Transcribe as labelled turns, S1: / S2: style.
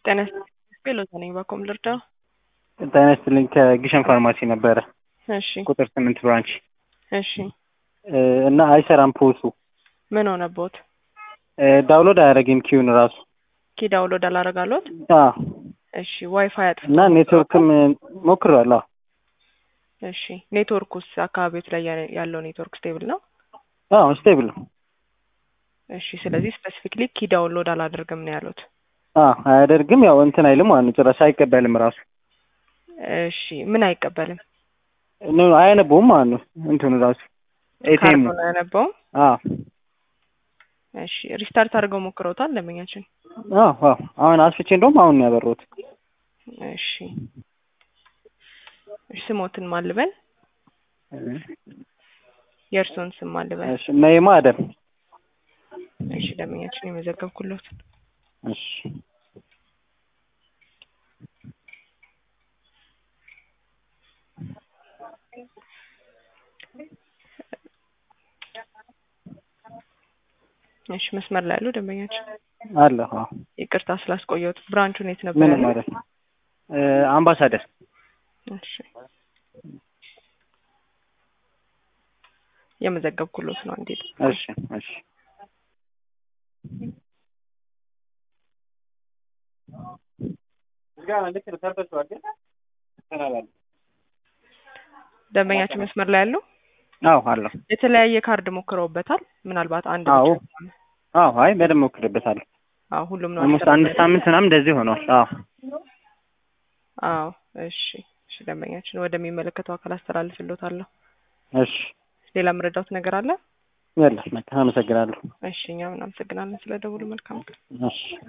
S1: ጤና ይስጥልኝ ሎዛ ነኝ ባኮም ልርዳው?
S2: ጤና ይስጥልኝ ከግሸን ፋርማሲ ነበረ
S1: እሺ
S2: ቁጥር ስምንት ብራንች
S1: እሺ
S2: እና አይሰራም ፖሱ
S1: ምን ሆነቦት?
S2: ዳውንሎድ አያደርግም ኪዩን ራሱ
S1: ኪ ዳውንሎድ አላረጋሎት?
S2: አዎ
S1: እሺ ዋይፋይ አጥፍቶ
S2: እና ኔትወርክም ሞክሬዋለሁ።
S1: እሺ ኔትወርኩስ አካባቢዎች ላይ ያ- ያለው ኔትወርክ ስቴብል ነው?
S2: አዎ ስቴብል ነው።
S1: እሺ ስለዚህ ስፔሲፊክሊ ኪ ዳውንሎድ አላደርግም ነው ያሉት።
S2: አዎ አያደርግም። ያው እንትን አይልም ማለት ነው። ጭራሽ አይቀበልም ራሱ
S1: እሺ ምን አይቀበልም?
S2: ኖ አያነበውም ማለት ነው። እንትኑ ራሱ ኤቲኤም
S1: ካርዶን አያነበውም?
S2: አዎ
S1: እሺ ሪስታርት አድርገው ሞክረውታል ደንበኛችን?
S2: አዎ አዎ አሁን አስፍቼ እንደውም አሁን ነው ያበራሁት።
S1: እሺ እሺ ስሞትን ማልበል የእርስዎን ስም ማልበል
S2: እሺ ነይማ አደም
S1: እሺ ደንበኛችን የመዘገብኩሎት
S2: እሺ
S1: እሺ መስመር ላይ ያሉ ደንበኛችን
S2: አለ አዎ
S1: ይቅርታ ስላስቆየሁት ብራንቹን የት ነበር
S2: ምን
S1: ያለው?
S2: ማለት ነው? አምባሳደር
S1: እሺ የመዘገብኩሎት ነው እንዴት
S2: እሺ እሺ
S1: ደንበኛችን መስመር ላይ ያሉ
S2: አዎ አለሁ
S1: የተለያየ ካርድ ሞክረውበታል ምናልባት አንድ
S2: አዎ
S1: ብቻ ከሆነ።
S2: አዎ አይ በደንብ ሞክሬበታለሁ።
S1: አዎ ሁሉም ነው
S2: ኦልሞስት አንድ
S1: አልሰራም
S2: ሳምንት ምናምን እንደዚህ ሆኗል። አዎ
S1: አዎ እሺ እሺ ደንበኛችን ወደሚመለከተው አካል አስተላልፍሎታለሁ
S2: እሺ
S1: ሌላ የምረዳውት ነገር አለ
S2: የለም በቃ አመሰግናለሁ።
S1: እሺ እኛም እናመሰግናለን ስለ ደውሉ መልካም ቀን
S2: እሺ